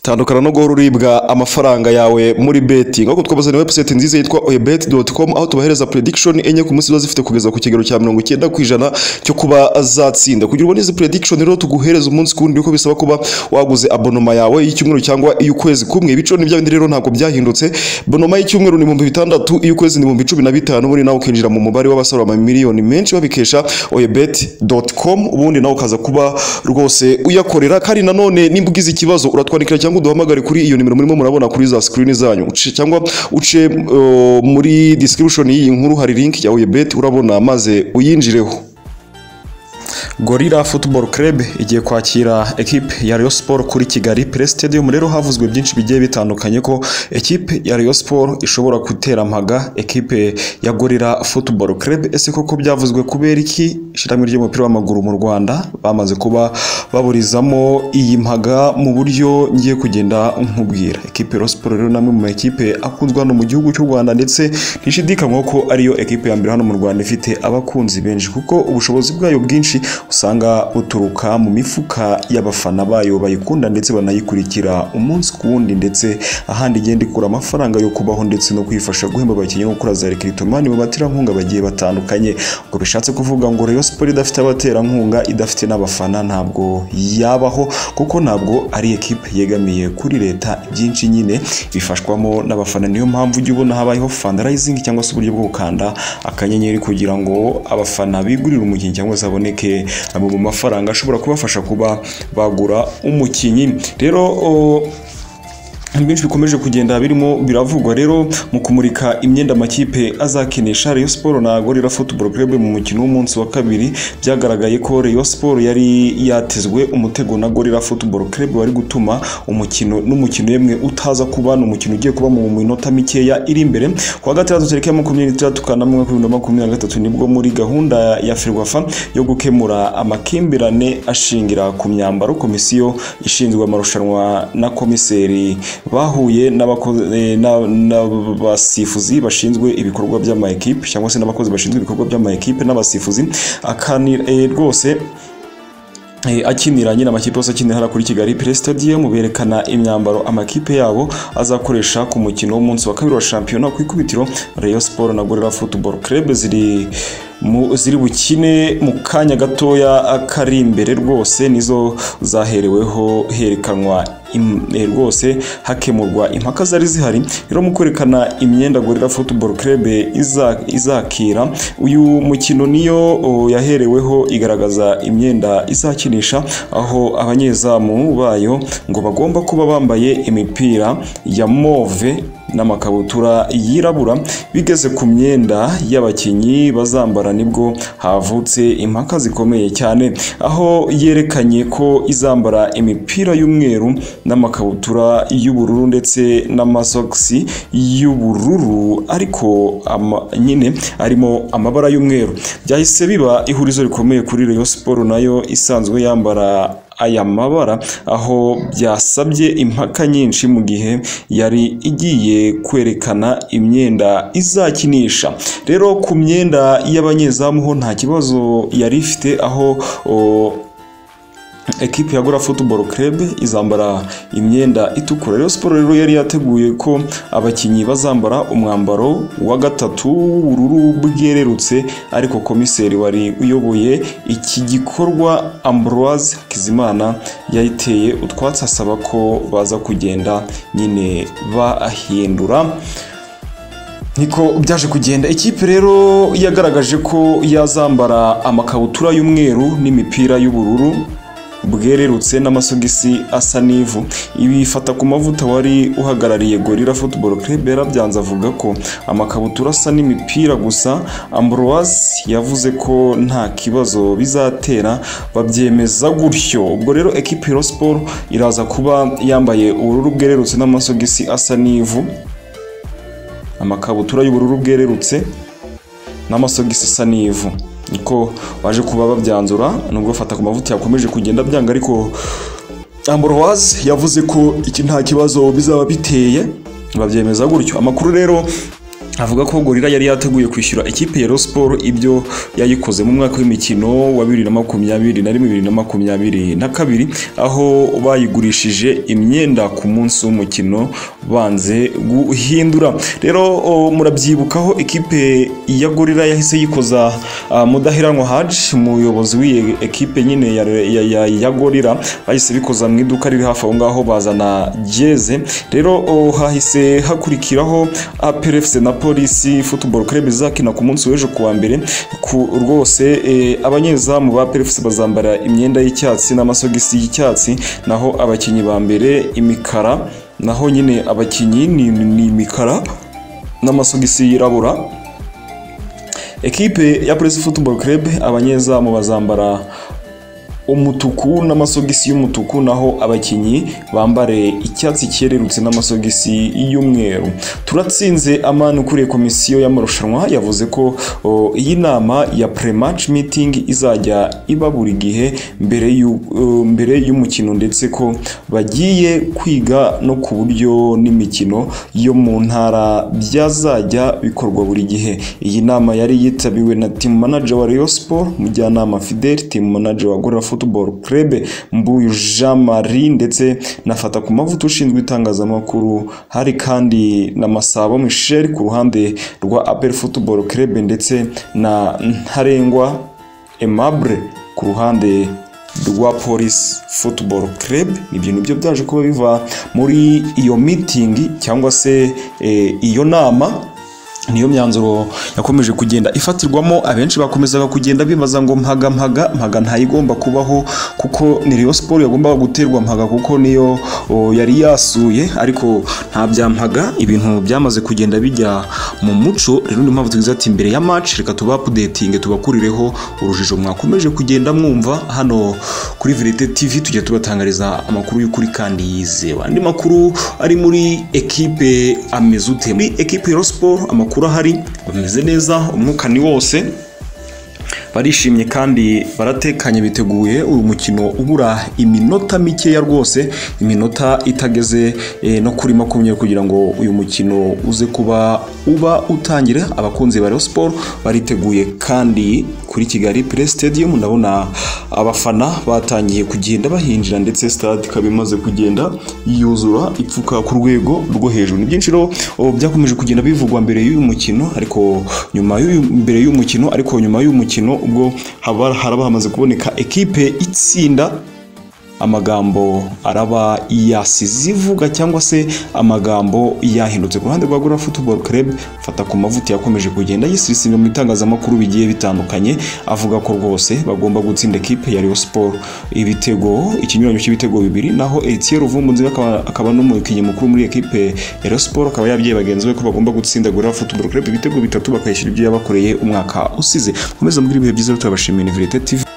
Tandukana no guhora uribwa amafaranga yawe muri betting nk'uko twabazaniye website nziza yitwa oyebet.com aho tubahereza prediction enye ku munsi ziba zifite kugeza ku kigero cya mirongo icyenda ku ijana cyo kuba zatsinda kugira ubone izi prediction rero tuguhereza umunsi ku wundi uko bisaba kuba waguze abonoma yawe y'icyumweru cyangwa iy'ukwezi kumwe ibice ni byabindi rero ntabwo byahindutse bonoma y'icyumweru ni ibihumbi bitandatu iy'ukwezi ni ibihumbi cumi na bitanu ubundi nawe ukinjira mu mubare w'abasora amamiliyoni menshi babikesha oyebet.com ubundi nawe ukaza kuba rwose uyakorera kandi nanone nimba ugize ikibazo uratwandikira cyangwa uduhamagare kuri iyo nimero murimo murabona kuri za screen zanyu uce cyangwa uce uh, muri description y'iyi nkuru hari link ya oyebet urabona maze uyinjireho Gorilla Football Club igiye kwakira ekipe ya Rayon Sport kuri Kigali Play Stadium rero havuzwe byinshi bigiye bitandukanye ko ekipe ya Rayon Sport ishobora gutera mpaga ekipe ya Gorilla Football Club ese koko byavuzwe kubera iki ishirahamwe ry'umupira w'amaguru mu Rwanda bamaze kuba baburizamo iyi mpaga mu buryo ngiye kugenda nkubwira ekipe ya Rayon Sport rero namwe mu ekipe akunzwe hano mu gihugu cy'u Rwanda ndetse ntishidikanywa ko ariyo ekipe ya mbere hano mu Rwanda ifite abakunzi benshi kuko ubushobozi bwayo bwinshi usanga buturuka mu mifuka y'abafana bayo bayikunda ndetse banayikurikira umunsi ku wundi ndetse ahandi igenda ikura amafaranga yo kubaho ndetse no kwifasha guhemba abakinnyi no gukora za rekiritomani mu baterankunga bagiye batandukanye ubwo bishatse kuvuga ngo Rayon Sport idafite abaterankunga idafite n'abafana ntabwo yabaho kuko ntabwo ari ekipe yegamiye kuri leta byinshi nyine bifashwamo n'abafana niyo mpamvu ujya ubona habayeho fundraising cyangwa se uburyo bwo gukanda akanyenyeri kugira ngo abafana bigurire umukinnyi cyangwa se aboneke amwe mu mafaranga ashobora kubafasha kuba bagura umukinnyi rero byinshi bikomeje kugenda birimo biravugwa rero mu kumurika imyenda amakipe azakinisha Rayon Sport na Gorilla Football Club mu mukino w'umunsi wa kabiri byagaragaye ko Rayon Sport yari yatezwe umutego na Gorilla Football Club wari gutuma umukino n'umukino yemwe utaza kuba ni umukino ugiye kuba mu minota mikeya iri imbere kuwa gatandatu tariki ya makumyabiri n'itandatu ka namwe bibiri na makumyabiri na gatatu nibwo muri gahunda ya Ferwafa yo gukemura amakimbirane ashingira ku myambaro komisiyo ishinzwe amarushanwa na komiseri bahuye n'abasifuzi eh, bashinzwe ibikorwa by'amaekipe cyangwa se n'abakozi bashinzwe ibikorwa by'amaekipe n'abasifuzi akanira rwose akinira nyine amakipe yose akinira hariya kuri Kigali Play Stadium berekana imyambaro amakipe yabo azakoresha ku mukino w'umunsi wa kabiri wa shampiyona ku ikubitiro Rayon Sport na Gorilla Football Club ziri ziri bukine mu kanya gatoya kari imbere rwose nizo zahereweho herekanwa rwose hakemurwa impaka zari zihari rero mu kwerekana imyenda Gorilla Football Club izakira uyu mukino niyo yahereweho igaragaza imyenda izakinisha aho abanyezamu bayo ngo bagomba kuba bambaye imipira ya move n'amakabutura yirabura bigeze ku myenda y'abakinnyi bazambara nibwo havutse impaka zikomeye cyane aho yerekanye ko izambara imipira y'umweru n'amakabutura y'ubururu ndetse n'amasogisi y'ubururu ariko nyine arimo amabara y'umweru byahise biba ihurizo rikomeye kuri Rayon Sport nayo isanzwe yambara aya mabara aho byasabye impaka nyinshi mu gihe yari igiye kwerekana imyenda izakinisha rero ku myenda y'abanyezamu ho nta kibazo yari ifite aho ekipi ya Gora Football Club izambara imyenda itukura Rayon Sport rero yari yateguye ko abakinnyi bazambara umwambaro wa gatatu w'ubururu bwererutse ariko komiseri wari uyoboye iki gikorwa Ambroise Kizimana yayiteye utwatsi asaba ko baza kugenda nyine bahindura niko byaje kugenda ikipe rero yagaragaje ko yazambara amakabutura y'umweru n'imipira y'ubururu bwererutse n'amasogisi asa n'ivu ibi ifata ku mavuta wari uhagarariye Gorilla Football Club yarabyanze avuga ko amakabutura asa n'imipira gusa Ambroise yavuze ko nta kibazo bizatera babyemeza gutyo ubwo rero ekipe Rayon Sport iraza kuba yambaye ubururu bwererutse n'amasogisi asa n'ivu amakabutura y'ubururu bwererutse n'amasogisi asa n'ivu niko baje kuba babyanzura nubwo fata ku mavuta yakomeje kugenda byanga ariko Ambroise yavuze ko iki nta kibazo bizaba biteye babyemeza gutyo amakuru rero avuga ko gorira yari yateguye kwishyura ikipe ya Rayon Sports ibyo yayikoze mu mwaka w'imikino wa 2020 na 2021 na kabiri aho bayigurishije imyenda ku munsi w'umukino banze guhindura rero o, murabyibukaho ikipe ya gorira yahise yikoza ah, mudaheranwa Haji umuyobozi w'iyi ekipe nyine ya, ya, ya, ya gorira bahise bikoza mu iduka riri hafi aho ngaho bazana jeze rero o, hahise hakurikiraho APR FC na polisi football club izakina ku munsi w'ejo kuwa mbere ku rwose eh, abanyezamu ba PFC bazambara imyenda y'icyatsi n'amasogisi y'icyatsi naho abakinnyi ba mbere imikara naho nyine abakinnyi ni, ni, ni imikara n'amasogisi yirabura ekipe ya polisi football club abanyezamu bazambara umutuku n'amasogisi y'umutuku naho abakinnyi bambare icyatsi cyererutse n'amasogisi y'umweru turatsinze amani ukuriye komisiyo y'amarushanwa yavuze ko o, iyi nama ya pre-match meeting izajya iba buri gihe mbere y'u- o, mbere y'umukino ndetse ko bagiye kwiga no ku buryo n'imikino yo mu ntara byazajya bikorwa buri gihe iyi nama yari yitabiriwe na team manager wa Rayon Sports mujyanama Fidel team manager wa Gorilla Football Club Mbuyu Jean Marie ndetse na Fata ku mavuta ushinzwe itangazamakuru hari kandi na Masabo Michel ku ruhande rwa APR Football Club ndetse na Ntarengwa Aimable ku ruhande rwa Police Football Club ibyo nibyo byaje kuba biva muri iyo meeting cyangwa se eh, iyo nama niyo myanzuro yakomeje kugenda ifatirwamo abenshi bakomezaga kugenda bibaza ngo mpaga mpaga mpaga ntayigomba kubaho kuko ni Rayon Sports yagombaga guterwa mpaga kuko niyo o, yari yasuye ariko nta bya mpaga ibintu byamaze kugenda bijya mu muco rero niyo mpamvu tugize ati mbere ya match reka tuba updating tubakurireho urujijo mwakomeje kugenda mwumva hano kuri Verite TV tujya tubatangariza amakuru y'ukuri kandi yizewe andi makuru ari muri ekipe ameze ute muri ekipe ya Sport amakuru ahari bameze neza umwuka ni wose barishimye kandi baratekanye biteguye uyu mukino ubura iminota mikeya rwose iminota itageze eh, no kuri makumyabiri kugira ngo uyu mukino uze kuba uba utangire abakunzi ba Rayon Sports bariteguye kandi kuri Kigali Play Stadium ndabona abafana batangiye kugenda bahinjira ndetse stade ikaba imaze kugenda yuzura ipfuka ku rwego rwo hejuru ni byinshi rero oh, byakomeje kugenda bivugwa mbere y'uyu mukino ariko nyuma y'uyu mbere y'uyu mukino ariko nyuma y'uyu mukino ubwo haba haraba hamaze kuboneka ekipe itsinda amagambo araba yasize ivuga cyangwa se amagambo yahindutse ku ruhande rwa Gorilla Football Club fata ku mavuta yakomeje kugenda yisirisimye mu itangazamakuru bigiye bitandukanye avuga ko rwose bagomba gutsinda ekipe ya Rayon Sport ibitego ikinyuranyo cy'ibitego bibiri naho Etienne Ruvumbuzi akaba, akaba n'umukinnyi mukuru muri ekipe ya Rayon Sport akaba yabwiye bagenzi be ko bagomba gutsinda Gorilla Football Club ibitego bitatu bakayishyura ibyo yabakoreye umwaka usize komeza mbwira ibihe byiza turabashimiye ni Verite TV